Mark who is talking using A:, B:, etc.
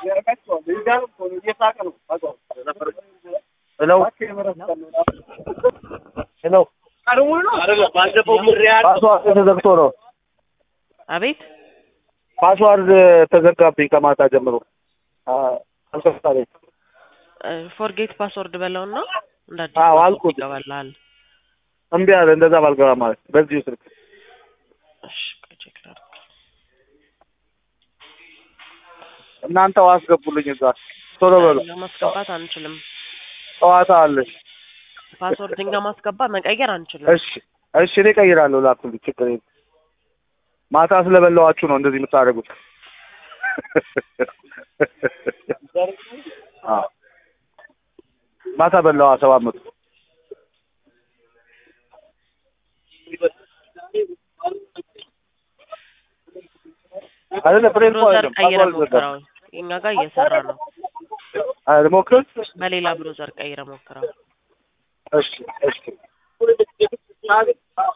A: ሄሎ ሄሎ ፓስዋርድ ተዘግቶ ነው።
B: አቤት
A: ፓስዋርድ ተዘጋብኝ ከማታ ጀምሮ አልከፍታለኝ።
B: ፎርጌት ፓስወርድ በለውና እንደ አዲስ
A: አዎ፣
B: ፓስወርድ
A: አልኩት።
B: ይገባልሃል።
A: እምቢ አለ። እንደዛ ባልገባ ማለት በዚሁ ስልክ
B: እሺ ቆይ ቼክ ላድርግ።
A: እናንተው አስገቡልኝ እዛ ቶሎ በሉ።
B: እኛ ማስገባት አንችልም።
A: ጨዋታ አለሽ።
B: ፓስወርድ እኛ ማስገባ መቀየር አንችልም።
A: እሺ እሺ፣ እኔ እቀይራለሁ። ላኩልኝ፣ ችግር የለም። ማታ ስለበላዋችሁ ነው እንደዚህ የምታደርጉት። አዎ፣ ማታ በላዋ ሰባት መቶ አይደለ ፍሬም እኮ
B: ብሮዘር
A: አይደለም።
B: ቀይረ
A: ፓስዋርድ ዘጋ።
B: ሞክረው። እኛ ጋር እየሰራ ነው።
A: አይ ልሞክር።
B: በሌላ ብሮዘር ቀይረ ሞክረው።
A: እሺ እሺ